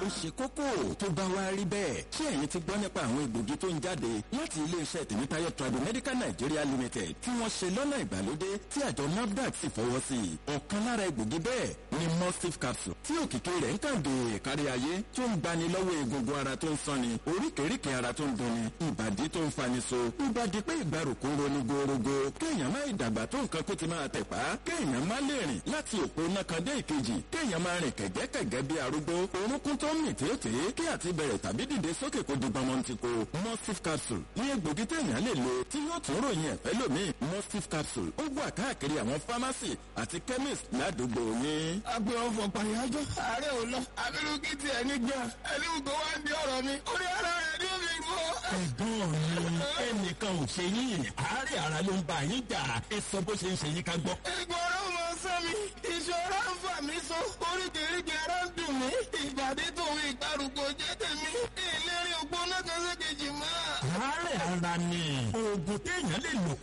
ó ṣe kókó tó bá wá rí bẹ́ẹ̀ ṣé ẹ̀yin ti gbọ́ nípa àwọn egbògi tó ń jáde láti iléeṣẹ́ tèmítáyọ̀ Tradimedical Nigeria Limited tí wọ́n ṣe lọ́nà ìgbàlódé tí àjọ NAFDAC sì fọwọ́ sí i ọ̀kan lára egbògi bẹ́ẹ̀ ni mustif capsule tí òkìkí rẹ̀ ń kàn dé kárí ayé tó ń gbani lọ́wọ́ egungun ara tó ń sanni oríkèéríkèé ara tó ń dunni ìbàdí tó ń fani so ìbàdí pé ìgbàrúkú roni gorogo kéèyàn má ìdàgbà tó nǹkan kó ti máa tẹ̀pá kéèyàn má lè rìn láti òpó nákan dé ìkejì kéèyàn máa rìn kẹ̀gẹ́kẹ̀gẹ́ bí arúgbó orúnkún tó ń mì tètè kí àti bẹ̀rẹ̀ tàbí dìde sókè kó di gbọmọntìkó mustif capsule ní egbògi téèyàn lè lo tí yóò tún ròyìn ẹ̀fẹ́ lómi mustif capsule ó wà káàkiri àwọn fámásì àti chemist ládùúgbò yín. agbe ọfọ pàyájọ ààrẹ ò lọ abirùkí tiẹ̀ nígbà ẹni gbogbo wa ń di ọ̀rọ̀ mi orí ara rẹ̀ ní omi gbọ́. ẹ̀gbọ́n mi ẹnìkan ò ṣe yín àárẹ̀ ara ló ń bá yín jà ẹ sọ bó ṣe ń ṣe yín ká gbọ́. ìgbọ̀rọ̀ mọ sọ mi ìṣòro ń fà mí so oríkèéríkèé ara ń dùn mí ìbàdí tòun ìgbàrúgbó jẹ́ tèmi ìlérí ògbóná kan ṣe kejì mọ́. àárẹ̀ ara ni oògùn téèyàn lè lò